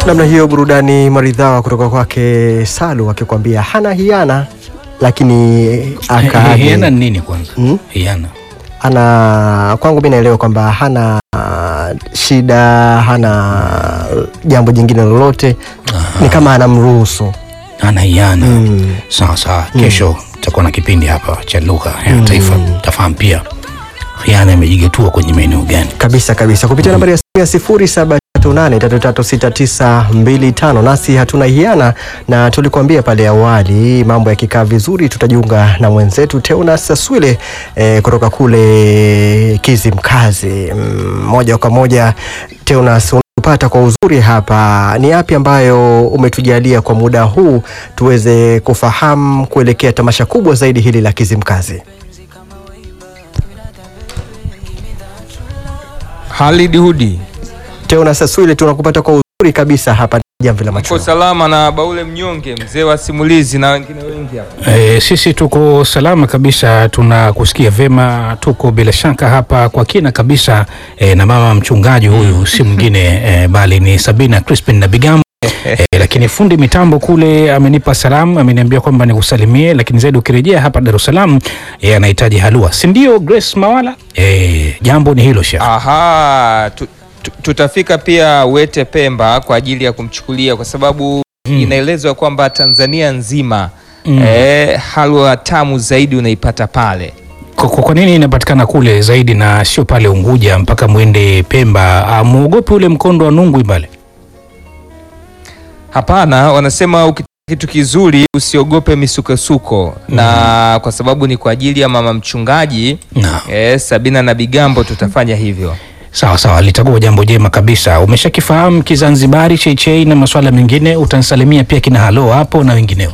namna hiyo, burudani maridhawa kutoka kwake Salu akikwambia hana hiana, lakini akaage Hiana ni nini kwanza? Hmm? Hiana. ana kwangu mi naelewa kwamba hana uh, shida, hana jambo jingine lolote, ni kama anamruhusu Ana hiana. Mm. Sawa sawa. Kesho tutakuwa na kipindi hapa cha lugha ya taifa. Tafahamu pia hiana imejigetua kwenye maeneo gani. kabisa kabisa kupitia nambari ya simu ya sifuri saba tatu nane tatu tatu sita tisa mbili tano. Nasi hatuna hiana, na tulikuambia pale awali, mambo yakikaa vizuri tutajiunga na mwenzetu Teonas Saswile eh, kutoka kule Kizimkazi. Mm, moja kwa moja Teonas pata kwa uzuri hapa, ni yapi ambayo umetujalia kwa muda huu tuweze kufahamu kuelekea tamasha kubwa zaidi hili la Kizimkazi? Halid Hudi Teonas Saswile, tunakupata kwa uzuri kabisa hapa Jamvi la uko Macho. salama na Baule Mnyonge, mzee wa simulizi na wengine wengi hapa. E, sisi tuko salama kabisa, tunakusikia vema, tuko bila shaka hapa kwa kina kabisa e, na mama mchungaji huyu si mwingine e, bali ni Sabina Crispin na Bigambo. E, lakini fundi mitambo kule amenipa salamu, ameniambia kwamba nikusalimie, lakini zaidi ukirejea hapa Dar es Salaam e, anahitaji halua, si ndio Grace Mawala? E, jambo ni hilo shekh. Aha, tu, tu, tutafika pia Wete Pemba kwa ajili ya kumchukulia kwa sababu inaelezwa kwamba Tanzania nzima eh, halwa tamu zaidi unaipata pale. Kwa, kwa kwa nini inapatikana kule zaidi na sio pale Unguja mpaka mwende Pemba? Ah, Muogope ule mkondo wa Nungwi pale? Hapana, wanasema ukitaka kitu kizuri usiogope misukosuko, na kwa sababu ni kwa ajili ya mama mchungaji Naam. eh, Sabina na Bigambo tutafanya hivyo. Sawa sawa, litakuwa jambo jema kabisa. Umeshakifahamu Kizanzibari, cheichei na masuala mengine, utansalimia pia kina halo hapo na wengineo.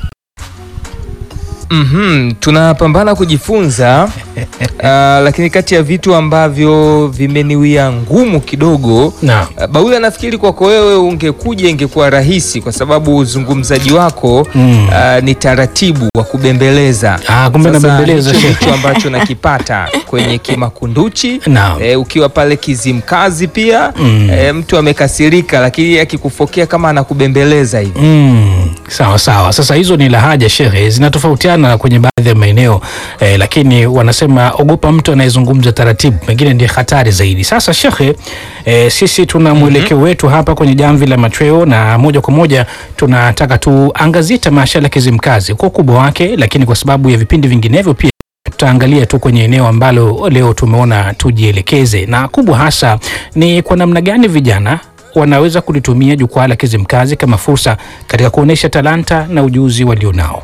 Mhm, tunapambana kujifunza ah, lakini kati ya vitu ambavyo vimeniwia ngumu kidogo Naam. ah, Baula, nafikiri kwako wewe ungekuja ingekuwa rahisi kwa sababu uzungumzaji wako Mm. ah, ni taratibu wa kubembeleza. Ah, kumbe Sasa nabembeleza, hicho shehe. ndicho ambacho nakipata kwenye Kimakunduchi Naam. eh, ukiwa pale Kizimkazi pia Mm. eh, mtu amekasirika, lakini akikufokea kama anakubembeleza hivi Mm, sawa sawa. Sasa hizo ni lahaja shehe, zinatofautiana kwenye baadhi ya maeneo eh, lakini wanasema ogopa mtu anayezungumza taratibu, pengine ndiye hatari zaidi. Sasa shehe, eh, sisi tuna mwelekeo wetu hapa kwenye jamvi la machweo, na moja kwa moja tunataka tuangazie tamasha la Kizimkazi kwa ukubwa wake, lakini kwa sababu ya vipindi vinginevyo pia tutaangalia tu kwenye eneo ambalo leo tumeona tujielekeze, na kubwa hasa ni kwa namna gani vijana wanaweza kulitumia jukwaa la Kizimkazi kama fursa katika kuonyesha talanta na ujuzi walionao.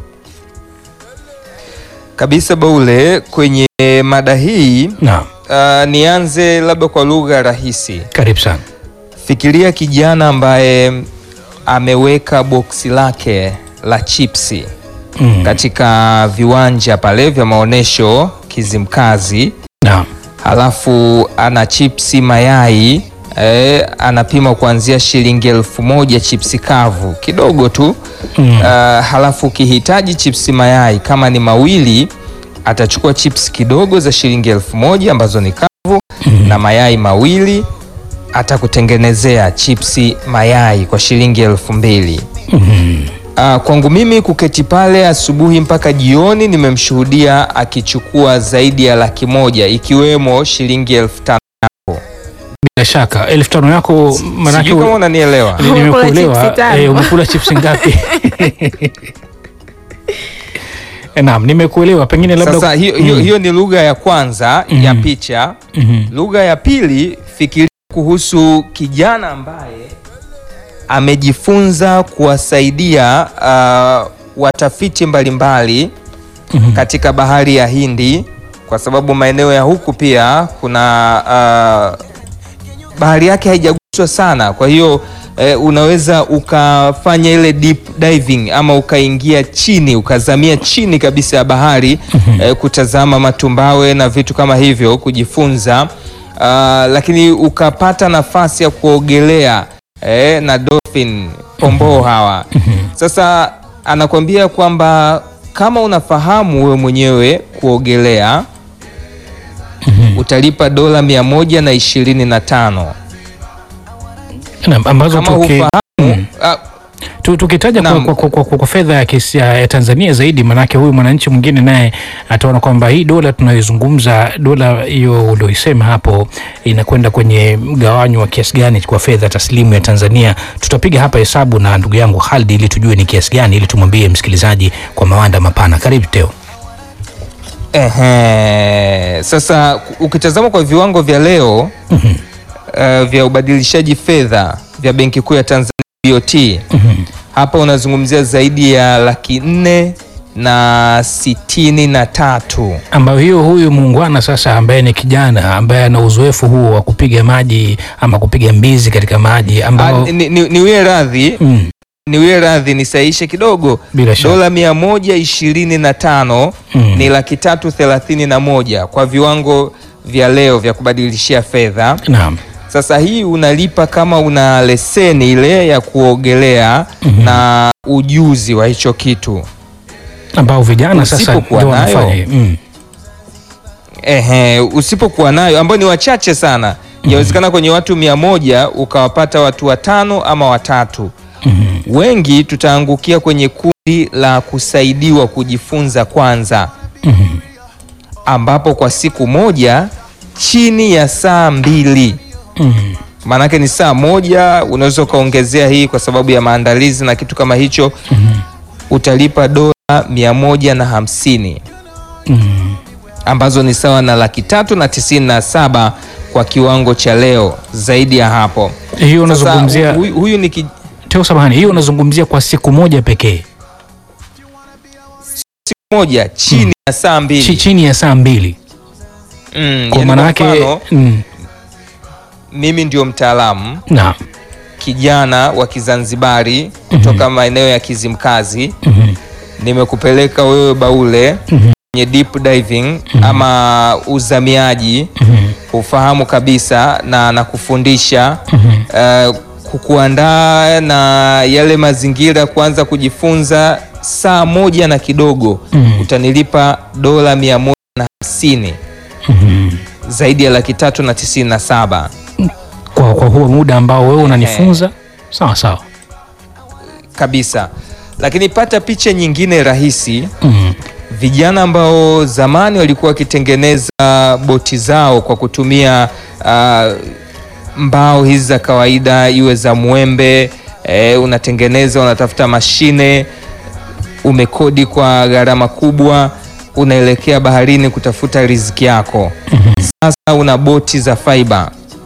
kabisa. Baule, kwenye mada hii Naam, Uh, nianze labda kwa lugha rahisi. karibu sana. Fikiria kijana ambaye ameweka boksi lake la chipsi Mm. katika viwanja pale vya maonyesho Kizimkazi, Naam. halafu ana chipsi mayai eh, anapima kuanzia shilingi elfu moja chipsi kavu kidogo tu Mm. Uh, halafu ukihitaji chipsi mayai kama ni mawili atachukua chipsi kidogo za shilingi elfu moja ambazo ni kavu na mayai mawili atakutengenezea chipsi mayai kwa shilingi elfu mbili. Mhm. Uh, kwangu mimi kuketi pale asubuhi mpaka jioni nimemshuhudia akichukua zaidi ya laki moja ikiwemo shilingi elfu tano. Bila shaka elfu tano yako manake Sijui kama unanielewa. Ni- Umekula nimekuelewa. chipsi tano. Eh, umekula chips ngapi? Eh, Naam, nimekuelewa. Pengine labda Sasa hiyo, hiyo, Mm. hiyo ni lugha ya kwanza ya Mhm. picha. Mhm. Lugha ya pili, fikiria kuhusu kijana ambaye amejifunza kuwasaidia uh, watafiti mbalimbali Mhm. katika bahari ya Hindi, kwa sababu maeneo ya huku pia kuna uh, bahari yake haijaguswa sana, kwa hiyo eh, unaweza ukafanya ile deep diving ama ukaingia chini ukazamia chini kabisa ya bahari eh, kutazama matumbawe na vitu kama hivyo kujifunza, uh, lakini ukapata nafasi ya kuogelea eh, na dolphin pomboo hawa. Sasa anakuambia kwamba kama unafahamu wewe mwenyewe kuogelea utalipa dola mia moja na ishirini na tano Naam, ambazo kama tuki- hufahamu ah, Tu- tukitaja kwa, Naam. kwa, kwa, kwa, kwa, kwa fedha ya, kisi- ya, ya Tanzania zaidi, maanake huyu mwananchi mwingine naye ataona kwamba hii dola tunayoizungumza, dola hiyo ulioisema hapo inakwenda kwenye mgawanyo wa kiasi gani kwa fedha taslimu ya Tanzania. Tutapiga hapa hesabu na ndugu yangu Khalid ili tujue ni kiasi gani, ili tumwambie msikilizaji kwa mawanda mapana. Karibu Teo. Ehe, sasa ukitazama kwa viwango vya leo eh, vya ubadilishaji fedha vya Benki Kuu ya Tanzania BOT hapa unazungumzia zaidi ya laki nne na sitini na tatu. ambayo hiyo huyu muungwana sasa ambaye ni kijana ambaye ana uzoefu huo wa kupiga maji ama kupiga mbizi katika maji Ah, ambao ni- ni- Niwie radhi mm, niwie radhi nisaishe kidogo, bila shaka dola mia moja ishirini na tano Mm. ni laki tatu thelathini na moja kwa viwango vya leo vya kubadilishia fedha. naam. Sasa hii unalipa kama una leseni ile ya kuogelea na ujuzi wa hicho kitu. ambao vijana sasa Usipokuwa ndio nayo, wanafanya hivi. mm. Ehe, usipokuwa nayo ambao ni wachache sana, yawezekana kwenye watu mia moja ukawapata watu watano ama watatu. Wengi tutaangukia kwenye kundi la kusaidiwa kujifunza kwanza, ambapo kwa siku moja chini ya saa mbili Mm. maanake ni saa moja, unaweza ukaongezea hii kwa sababu ya maandalizi na kitu kama hicho, utalipa dola mia moja na hamsini Mm. ambazo ni sawa na laki tatu na tisini na saba kwa kiwango cha leo. Zaidi ya hapo hiyo sasa, unazungumzia huyu, huyu ni ki, Teo, samahani, hiyo unazungumzia kwa siku moja pekee moja chini ya saa Chi- mbili chini ya saa mbili mm, kwa yani maana kwa yake mfano, mm, mimi ndio mtaalamu naam. kijana wa Kizanzibari kutoka maeneo ya Kizimkazi Mhm. nimekupeleka wewe Baule Mhm. kwenye deep diving ama uzamiaji, Mhm. ufahamu kabisa na nakufundisha Mhm. uh, kukuandaa na yale mazingira, kuanza kujifunza saa moja na kidogo Mhm. utanilipa dola mia moja na hamsini Mhm. zaidi ya laki tatu na tisini na saba kwa, kwa huo muda ambao wewe unanifunza sawa sawa. kabisa. Lakini pata picha nyingine rahisi Mhm. vijana ambao zamani walikuwa wakitengeneza boti zao kwa kutumia ah, mbao hizi za kawaida, iwe za mwembe eh, unatengeneza, unatafuta mashine, umekodi kwa gharama kubwa, unaelekea baharini kutafuta riziki yako. Sasa una boti za fiber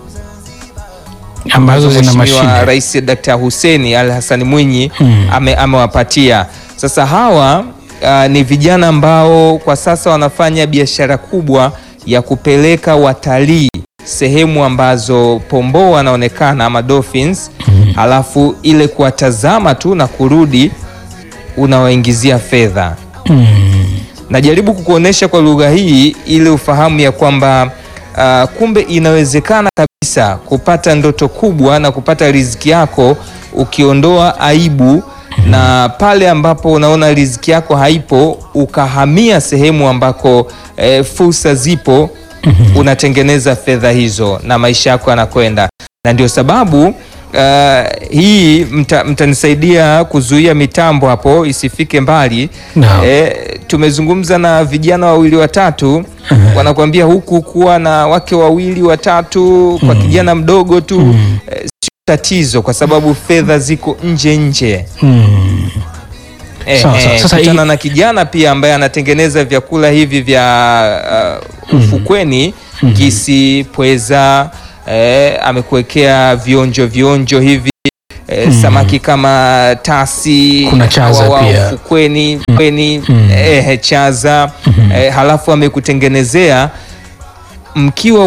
ambazo zina Mheshimiwa mashine Rais Dr. Hussein Al Hassan Mwinyi Mm. ame, amewapatia. Sasa hawa uh, ni vijana ambao kwa sasa wanafanya biashara kubwa ya kupeleka watalii sehemu ambazo pomboo wanaonekana ama dolphins, halafu ile kuwatazama tu na kurudi unawaingizia fedha. Mm. Najaribu kukuonesha kwa lugha hii ili ufahamu ya kwamba uh, kumbe inawezekana kabisa kupata ndoto kubwa na kupata riziki yako ukiondoa aibu, na pale ambapo unaona riziki yako haipo ukahamia sehemu ambako eh, fursa zipo, unatengeneza fedha hizo na maisha yako yanakwenda, na ndio sababu Uh, hii mta- mtanisaidia kuzuia mitambo hapo isifike mbali. Naam. Eh, tumezungumza na vijana wawili watatu, wanakuambia huku kuwa na wake wawili watatu kwa kijana mdogo tu eh, sio tatizo, kwa sababu fedha ziko nje nje. Mm. Eh, Sawa, sawa. eh, Sasa kutana hii- na kijana pia ambaye anatengeneza vyakula hivi vya uh, ufukweni kisi, pweza eh, amekuwekea vionjo vionjo hivi eh, samaki kama tasi Kuna chaza wa- wa pia. ufukweni kweni, eh, chaza eh, halafu amekutengenezea mkiwa